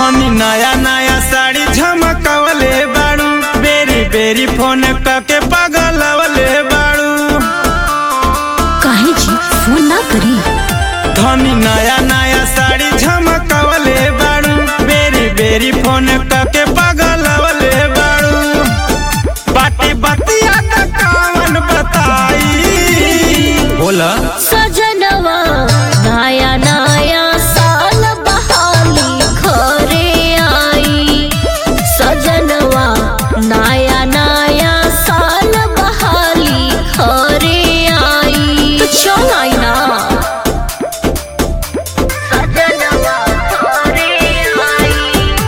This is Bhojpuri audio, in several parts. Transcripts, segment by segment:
धनी नया नया साड़ी झमकवले बाड़ू बेरी बेरी फोन करके पगलवले बाड़ू काहे जी फोन ना करी धनी नया नया साड़ी झमकवले बाड़ू बेरी बेरी फोन करके पगलवले बाड़ू बाटी बतिया त कावन बताई बोला सजनवा नया नया साल बहाली घरे आई सजनवा नया नया साल बहाली घरे आई तो चल आई ना सजनवा घरे आई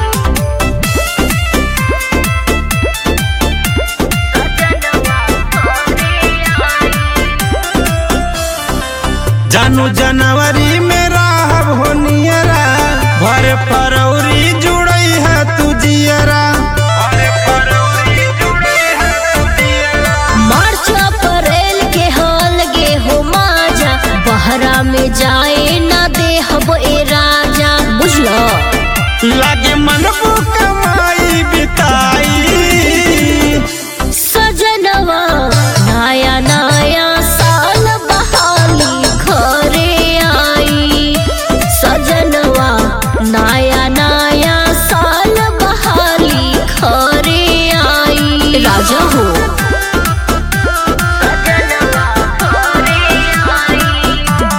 सजनवा घरे आई जानू जनवरी में रहब हो नियरा भर फरवरी जुड़ई है तू जियरा भर फरवरी जुड़ई है तू जियरा मार्च अप्रैल के हाल गे हो माजा बहरा में जाए ना दे हब ए राजा बुझलो लागे मन को कमाई बिताई सजनवा नया नया साल बहाली घरे आई सजनवा नया नया साल बहाली घरे आई राजा हो सजनवा घरे आई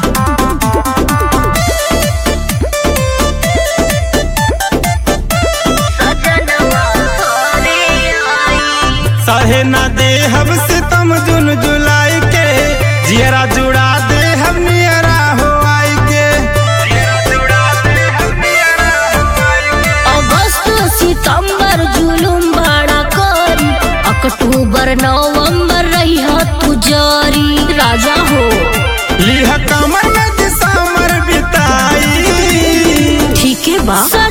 सजनवा घरे आई सहे ना दे हम सितम जुन जुलाई के जियरा जुड़ा दे हम नियरा हो आई के जियरा जुड़ा दे हम नियरा हो आई के अगस्त सितंबर जुलुम बड़ा करी अक्टूबर नवंबर रही तू जारी राजा हो लिह कमर में दिसंबर बिताई ठीक है बा